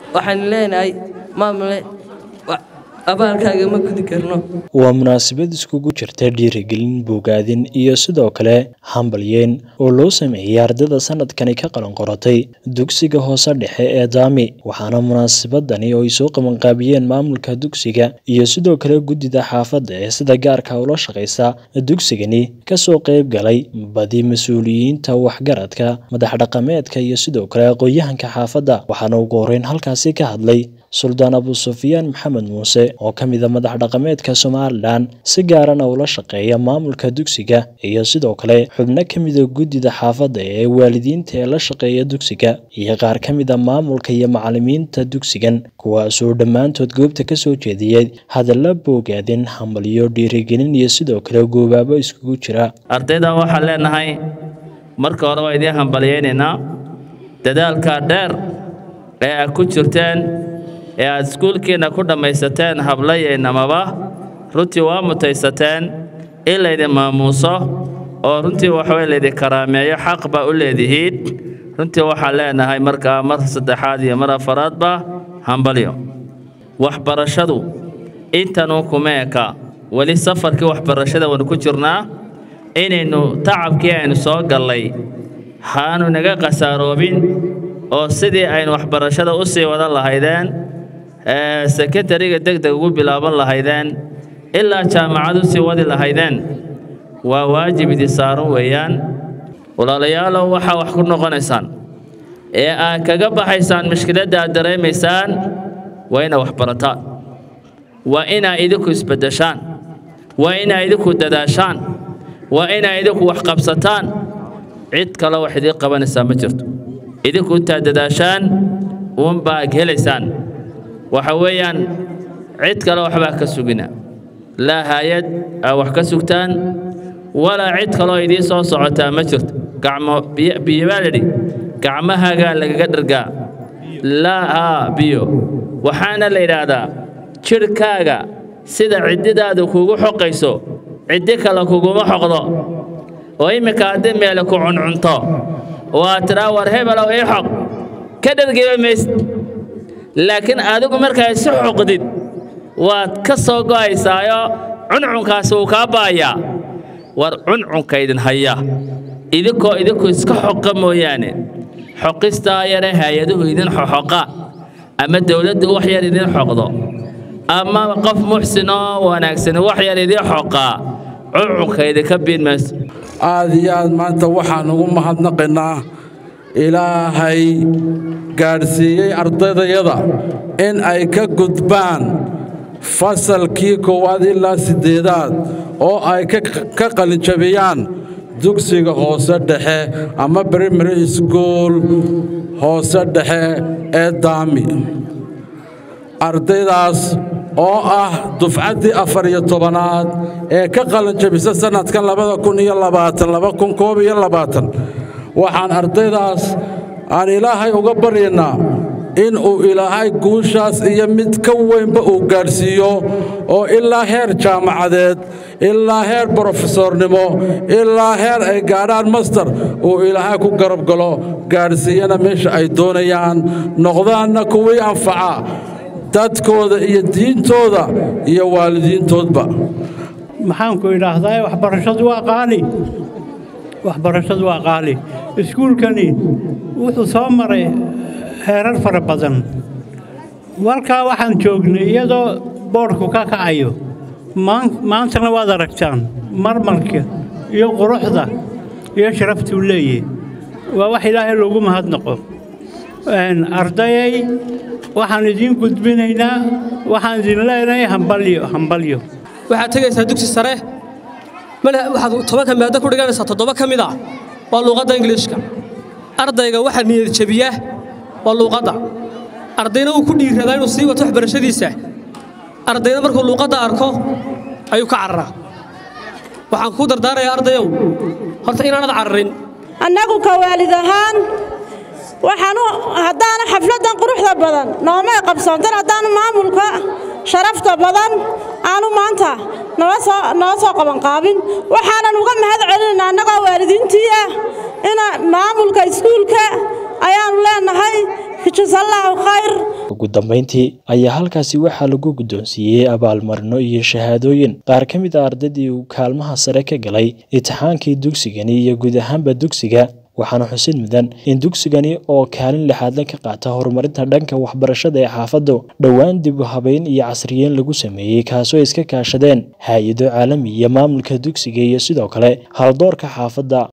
waxaan leenahay maamule abaalkaaga ma gudi karno waa munaasabad iskugu jirta dhiirigelin bogaadin iyo sidoo kale hambalyeen oo loo sameeyey ardayda sanadkani ka qalan qoratay dugsiga hoose dhexe ee daami waxaana munaasabadani oo ay soo qabanqaabiyeen maamulka dugsiga iyo sidoo kale guddida xaafadda ee sida gaarka ula shaqaysa dugsigani kasoo qayb galay badi mas-uuliyiinta waxgaradka madax dhaqameedka iyo sidoo kale aqoon-yahanka xaafadda waxaana ugu horeyn halkaasi ka hadlay suldaan abu sufyaan maxamed muuse oo ka mida madax dhaqameedka somalilan si gaarana ula shaqeeya maamulka dugsiga iyo sidoo kale xubno ka mida guddida xaafadda ee waalidiinta ee la shaqeeya dugsiga iyo qaar ka mida maamulka iyo macalimiinta dugsigan kuwaasoo dhammaantood goobta ka soo jeediyey hadalla boogaadin hambalyo dhiirigelin iyo sidoo kale goobaabo iskugu jira ardayda waxaan leenahay marka hore waa idiin hambalyaynaynaa dadaalka dheer ee aad ku jirteen ee aad iskuulkiinna ku dhammaysateen hablayaynamaba runtii waa mutaysateen in laydin maamuuso oo runtii waxaway laydin karaameeyo xaq baa u leedihiin runtii waxaan leenahay markaa mar saddexaad iyo mar afaraadba hambalyo waxbarashadu intanuu kuma eka weli safarkii waxbarashada waynu ku jirnaa inaynu tacabkii aynu soo gallay haanu naga khasaaroobin oo sidii aynu waxbarashada u sii wadan lahaydeen sekondariga degdeg ugu bilaaban lahaydeen ilaa jaamacad u sii wadi lahaydeen waa waajib idin saaran weeyaan walaalayaalow waxaa wax ku noqonaysaan ee aad kaga baxaysaan mushkiladda aad dareemaysaan waa inaad wax barataan waa inaad idinku isbeddeshaan waa inaad idinku dadaashaan waa inaad idinku wax qabsataan cid kale wax idiin qabanaysaa ma jirto idinku intaad dadaashaan uunbaad helaysaan waxa weeyaan cid kale waxbaa ka sugina laa haayad aa wax ka sugtaan walaa cid kaloo idiin soo socotaa ma jirto gacmo biyo baa lidhi gacmahaagaa lagaga dhargaa laa haa biyo waxaana la yidhaahdaa jidhkaaga sida ciddidaadu kugu xoqayso ciddi kale kuguma xoqdo oo imminka haddii meele ku cuncunto oo aad tidhaa war hebelow ii xoq ka dhargiba maysid laakiin adigu markaa isu xoqdid waad ka soo go'aysaayo cuncunkaasi wuu kaa ba'ayaa war cuncunka idin haya idinkoo idinku iska xoqa mooyaane xoqistaa yare hay-aduhu idin xoxoqa ama dowladdu wax yar idin xoqdo ama qof muxsinoo wanaagsani wax yar idin xoqaa cuncunka idinka biin mayso aad iyo aad maanta waxaan ugu mahadnaqaynaa ilaahay gaadhsiiyey ardaydayada in ay ka gudbaan fasalkii koowaad ilaa siddeedaad oo ay ka qalinjabiyaan dugsiga hoose dhexe ama brimary school hoose dhexe ee daami ardaydaas oo ah dufcaddii afar iyo tobanaad ee ka qalinjabisa sannadkan labada kun iyo labaatan laba kun koob iyo labaatan waxaan ardaydaas aan ilaahay uga baryaynaa in uu ilaahay guushaas iyo mid ka weynba uu gaadhsiiyo oo ilaa heer jaamacadeed ilaa heer brofesornimo ilaa heer ay gaadhaan master uu ilaahay ku garab galo gaadhsiiyana meesha ay doonayaan noqdaanna kuwii anfaca dadkooda iyo diintooda iyo waalidiintoodba maxaanku idhaahdaa waxbarashadu waa qaali waxbarashadu waa qaali iskuulkani wuxuu soo maray heerar fara badan walkaa waxaan joognay iyadoo boodhku ka kacayo maantana waad aragtaan marmarka iyo quruxda iyo sharaftuu leeyahy waa wax ilaahay loogu mahadnaqo ardayay waxaan idiin gudbinaynaa waxaan idin leenahay hambalyo hambalyo waxaad tegaysaa dugsi sare waxaad tobanka maaddo ku dhiganaysaa toddoba ka mid ah waa luuqadda ingiliishka ardayga waxaa niyad jabiya waa luuqadda ardayna uu ku dhiiradaa inuu sii wato waxbarashadiisa ardayna markuu luuqadda arko ayuu ka cararaa waxaan kuu dardaarayaa ardayow horta inaanad cararin annagu ka waalid ahaan waxaanu haddaana xafladdan quruxda badan noomay qabsoontan haddaanu maamulka sharafta badan aanu maanta noo soo qabanqaabin waxaanan uga mahad celinaynaa annagoo waalidiintii ah ina maamulka iskuulka ayaannu leenahay jazallaahu khayr ugu dambeyntii ayaa halkaasi waxaa lagu guddoonsiiyey abaalmarino iyo shahaadooyin qaar ka mid a ardaydii uu kaalmaha sare ka galay imtixaankii dugsigani iyo guud ahaanba dugsiga waxaana xusid mudan in dugsigani oo kaalin lixaadle ka qaata horumarinta dhanka waxbarashada ee xaafaddu dhowaan dib u habeyn iyo casriyeyn lagu sameeyey kaasoo iska kaashadeen hay-ado caalami iyo maamulka dugsiga iyo sidoo kale haldoorka xaafadda